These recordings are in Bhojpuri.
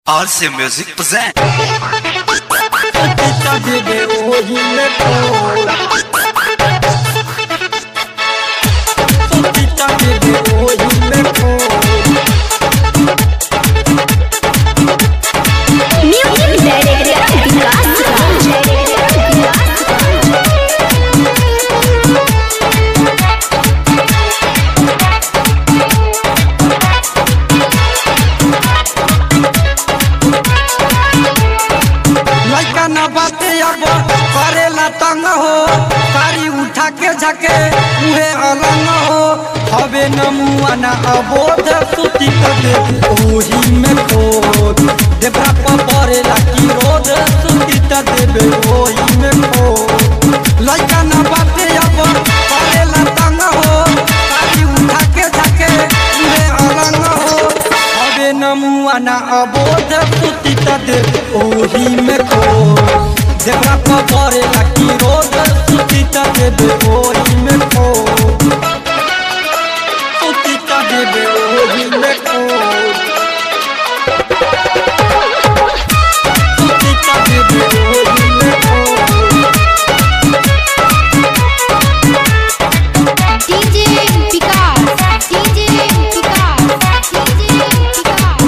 RC Music present. Pita bebe hoje me Pita bebe hoje me Music Director लइका न बाते अब करेला तंग हो सारी उठा के झके मुहे अलंग हो हवे न मुआ न अबोध सुती कर दे ओही में खोद देवरा पर परेला की रोद सुती त देबे ओही में खोद लइका न बाते अब करेला तंग हो सारी उठा के झके मुहे अलंग हो हवे न मुआ न अबोध सुती त दे ओही में खो जेकरा पर परेला की रोज सुती त देबे ओही में खो सुती त देबे ओही में खो सुती त देबे ओही में खो DJ Vikas DJ Vikas DJ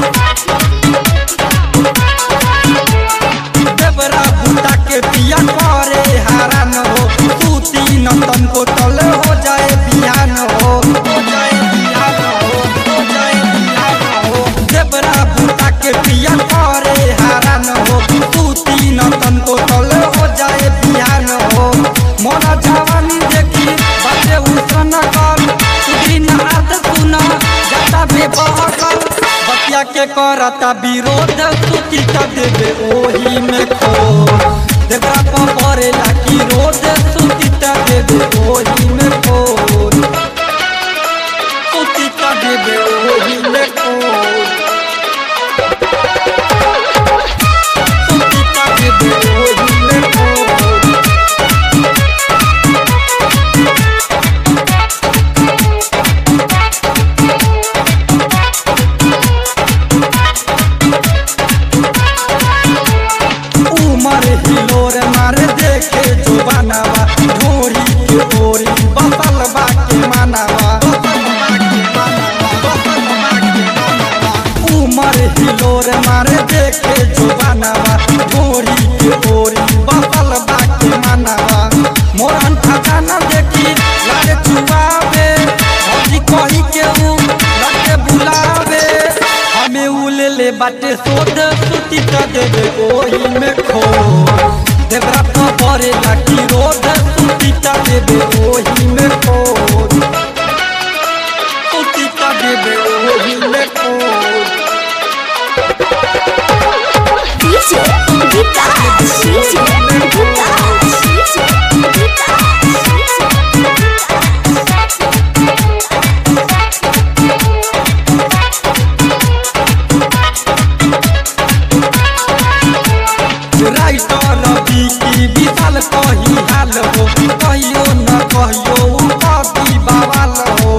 देवरा बूटा के पिया करे हारान हो तू तीन तन को तल हो जाए बिहान हो हो जाए बिहान हो हो जाए बिहान हो देवरा बूटा के पिया करे हारान हो तू तीन तन को तल हो जाए बिहान हो मोरा जवानी देखी बाटे उसन कर सुदीन अर्थ सुना जाता बेबहकल बतिया के करता विरोध सुती त देबे ओही में खो देवरा पर परेला की रोद सुती त देबे ओही में खो सुती त देबे ओही में खो सुती त देबे ओही में खो उमर हिलोर मार देखे जो बनावा ढोरी के ओरी बसल बा के मानावा उमर हिलोर मार देखे जो बनावा ढोरी के ओरी बसल बा के मानावा मोरन खजाना देखी लागे चुबावे भौजी कही के ऊ लगे बुलावे हमें उले ले बाटे सोध सुती त देबे ओही में खो देवरा तो परे लागी रोद सुती त देबे ओही में खो सुती त देबे ओही में खो DJ Vikas DJ Vikas writer Bikki Vishal कही हाल हो कहियो न कहियो उ कभी बवाल हो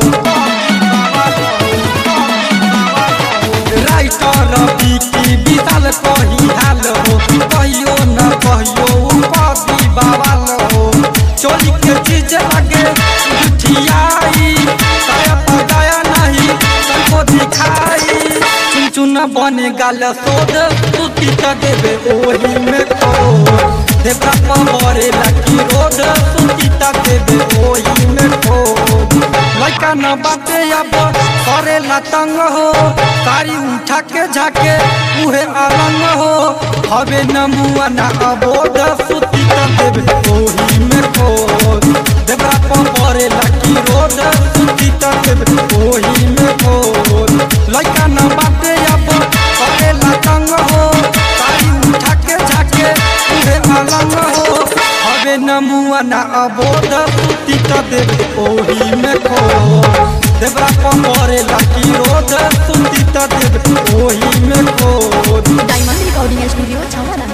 राइटर बिकी विशाल कही हाल हो कहियो न कहियो उ कभी बवाल हो चोरी के चीज लगे जुठियाई दया पर दया नहीं सबको दिखाई चुन चुन बने गाल सोद सुती त देबे ओही में खो देवरा पवरे लकी रोड सुती त देबे ओही में खो लइका न बाटे अब करे तंग हो सारी उठा के झाके उहे अलंग हो हवे न मुआ न अबोध सुती त देबे ओही में खो देवरा पवरे लकी रोड सुती त देबे ओही में खो लइका न बाटे अब करे तंग हो सारी उठा के झाके उहे अलंग हो हवे न मुआ न अबोध सुती त देबे ओही में खो देवरा पवरे लकी रोड सुती त देबे ओही में खो Diamond Recording Studio Chawala